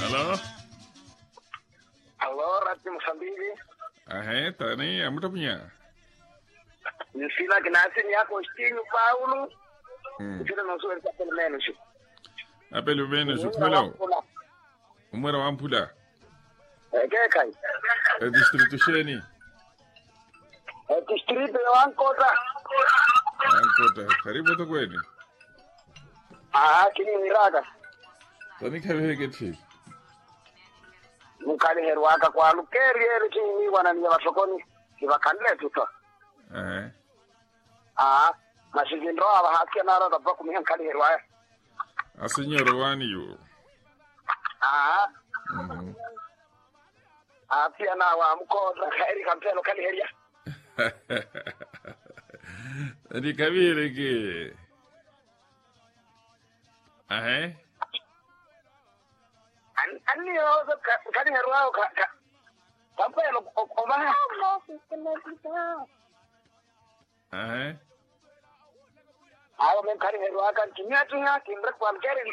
Alô? Alô, Rádio Moçambique. Aham, tá nem é muito minha. Ensina que nasce minha Agostinho Paulo. Hum. Ensina não sou ele pelo menos. A pelo menos o melhor. O mara wa mpula. É que cai. É distrito Sheni. É distrito eu ancora. Ankota. Karibu to kweli. Ah, kini miraga. Tani kabe keti. Mukali herwaka kwa lukeri ele kini wanania wasokoni. Kibakanle tuto. Aham. Ah, masijindro aba hakia nara da baku mihan kali herwaya. A senhora wani yo. Ah, Mhm. ah pia na wa mkoda khairi kampelo kali heria. Tani kabire ke. Aham. An anni yo kali herwaya ka ka. Kampelo omaha. Aham. Ayo men kali herwaka kimya tunya kimrak pam keri